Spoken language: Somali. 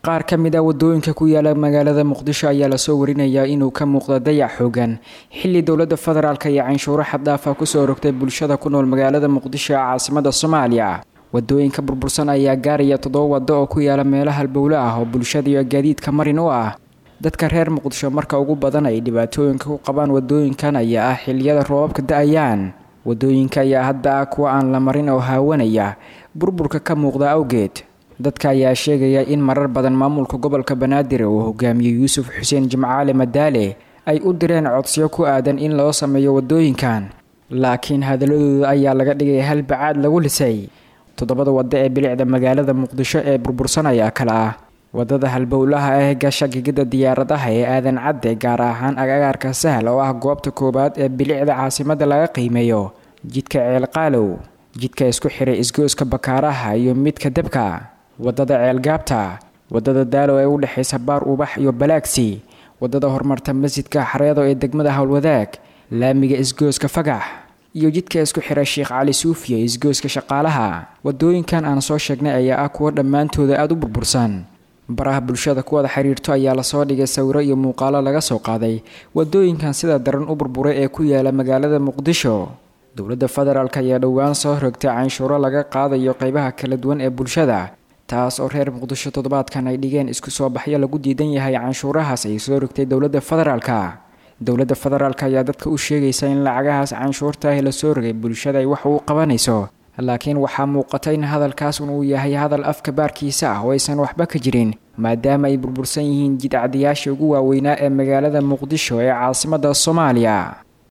qaar ka mid a wadooyinka ku yaala magaalada muqdisho ayaa lasoo warinayaa inuu ka muuqda dayac xoogan xilli dowladda federaalk iyo canshuuro xaddaafa kusoo rogtay bulshada ku nool magaalada muqdisho ee caasimada soomaaliya wadooyinka burbursan ayaa gaaraya toddoba waddo oo ku yaala meelo halbowle ah oo bulshada iyo gaadiidka marin u ah dadka reer muqdisho marka ugu badan ay dhibaatooyinka ku qabaan wadooyinkan ayaa ah xilliyada roobabka da-ayaan wadooyinka ayaa hadda ah kuwa aan la marin oo haawanaya burburka ka muuqda awgeed dadka ayaa sheegaya in marar badan maamulka gobolka banaadir uu hogaamiyey yuusuf xuseen jimcaale madaale ay u direen codsiyo ku aadan in loo sameeyo wadooyinkan laakiin hadaladooda ayaa laga dhigay hal bacaad lagu lisay toddobada waddo ee bilicda magaalada muqdisho ee burbursan ayaa kale ah wadada halbowlaha ee gasha gigida diyaaradaha ee aadan cadde gaar ahaan agagaarka sahal oo ah goobta koowaad ee bilicda caasimada laga qiimeeyo jidka ceelqaalow jidka isku xiray isgooska bakaaraha iyo midka debka wadada ceelgaabta wadada daalow ee u dhexaysa baar ubax iyo balaagsi wadada horumarta masjidka xareedo ee degmada howlwadaag laamiga isgooska fagax iyo jidka isku xiray sheekh cali suufiya isgooska shaqaalaha wadooyinkan aan soo sheegnay ayaa ah kuwa dhammaantooda aada u burbursan baraha bulshada kuwada xiriirto ayaa lasoo dhigay sawiro iyo muuqaalo laga soo qaaday wadooyinkan sida daran u burburay ee ku yaala magaalada muqdisho dowladda federaalk ayaa dhowaan soo rogtay canshuuro laga qaadayo qeybaha kala duwan ee bulshada taas oo reer muqdisho toddobaadkan ay dhigeen isku soo baxyo lagu diidan yahay canshuurahaas ay soo rogtay dowladda federaalka dowladda federaalk ayaa dadka u sheegaysa in lacagahaas canshuurta ah lasoo rogay bulshada ay wax uu qabanayso laakiin waxaa muuqata in hadalkaas uu yahay hadal afka baarkiisa ah oo aysan waxba ka jirin maadaama ay burbursan yihiin jidcadayaasha ugu waaweynaa ee magaalada muqdisho ee caasimada soomaaliya